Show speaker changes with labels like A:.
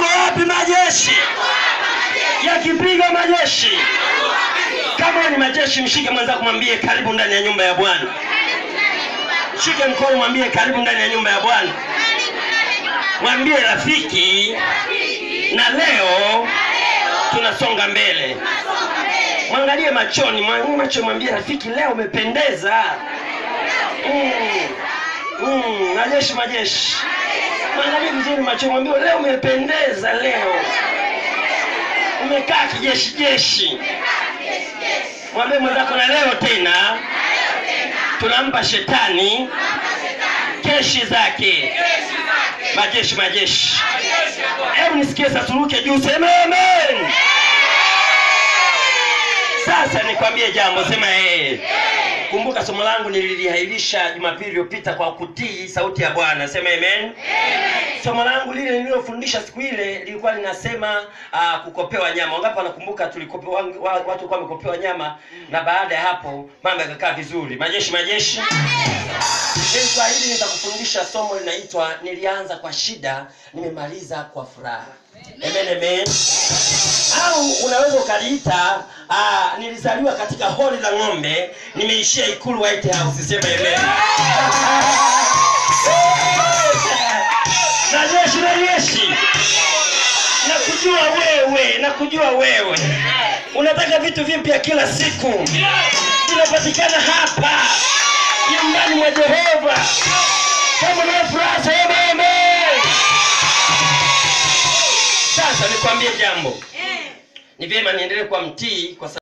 A: yako wapi majeshi yakipiga majeshi kama wewe ni majeshi mshike mwenzako mwambie karibu ndani ya nyumba ya bwana shike mkono mwambie karibu ndani ya nyumba ya bwana mwambie rafiki na leo tunasonga mbele mwangalie machoni mwa- macho mwambie rafiki leo umependeza mm. Mm. majeshi majeshi mwangalie vizuri macho mwambie leo umependeza leo umekaa kijeshi jeshi mwambie mwenzako na leo tena tunampa shetani keshi zake majeshi majeshi hebu nisikie sasa turuke juu sema amen sasa nikwambie jambo sema ee kumbuka somo langu nililihairisha jumapili iliyopita kwa kutii sauti ya bwana sema amen somo langu lile nililofundisha siku ile lilikuwa linasema uh, kukopewa nyama wangapi wanakumbuka tulikope, wa, wa, watu walikuwa wamekopewa nyama na baada ya hapo mambo yakakaa vizuri majeshi majeshi Hili kwa hili nitakufundisha somo linaitwa nilianza kwa shida nimemaliza kwa furaha amen amen au unaweza ukaliita uh, nilizaliwa katika holi la ng'ombe nimeishia ikulu white house sema amen na jeshi na jeshi na kujua wewe na kujua wewe unataka vitu vipya kila siku vinapatikana hapa nyumbani mwa jehova kama na furaha sema amen sasa nikwambie jambo ni vyema niendelee kuwa mtii kwa sababu